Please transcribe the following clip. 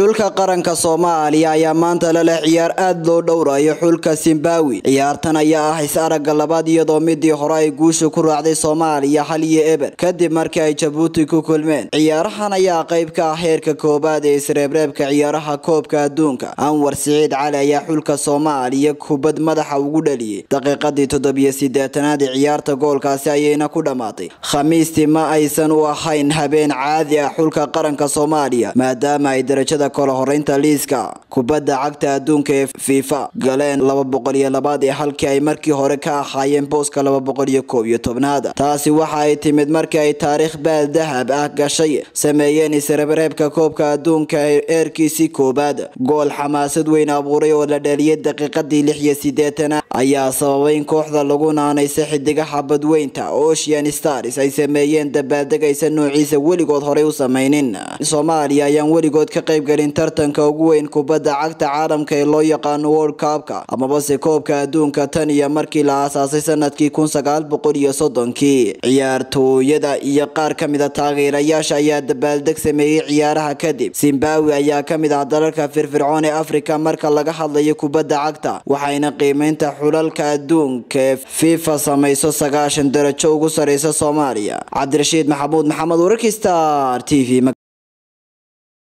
xulka qaranka soomaaliya ayaa maanta lala ciyaar aada loo dhowrayo xulka zimbabwe ciyaartan ayaa ah is aragga labaad iyadoo midii hore ay guusha ku raacday soomaaliya hal iyo eber kadib markii ay jabuuti ku kulmeen ciyaarahan ayaa qayb ka ah heerka koowaad ee isreebreebka ciyaaraha koobka adduunka anwar siciid cali ayaa xulka soomaaliya kubad madaxa ugu dhaliyey daqiiqadii toddobiyo sideetanaad ee ciyaarta goolkaasi ayayna ku dhammaatay khamiistii ma aysan u ahayn habeen caadi ah xulka qaranka soomaaliya maadaama ay darajada kala horeynta liiska kubadda cagta adduunka ee fifa galeen laba boqol iyo labaad ee halkii ay markii hore ka ahaayeen booska laba boqol iyo koob iyo tobnaada taasi waxa ay timid markii ay taariikh baal dahab ah gashay sameeyeen isreebreebka koobka adduunka eerkiisii koobaad gool xamaasad weyn abuuray oo la dhaliyay daqiiqadii lix iyo sideetanaad ayaa sababay in kooxda lagu naanaysa xidigaha badweynta ocean stars ay sameeyeen dabaaldegaysa noociisa weligood horey u sameynin soomaaliya ayaan weligood ka qaybgelin tartanka ugu weyn kubadda cagta caalamka ee loo yaqaano world cupka amabase koobka adduunka tan iyo markii la aasaasay sanadkii kun sagaal boqol iyo soddonkii ciyaartooyada iyo qaar ka mida taageerayaasha ayaa dabaaldeg sameeyey ciyaaraha kadib zimbabwe ayaa ka mid ah dalalka firfircoon ee afrika marka laga hadlayo kubadda cagta waxayna qiimeynta xulalka adduunka ee fifa samayso sagaashan darajo ugu sareysa soomaaliya cabdirashiid maxamuud maxamed wararkii star t v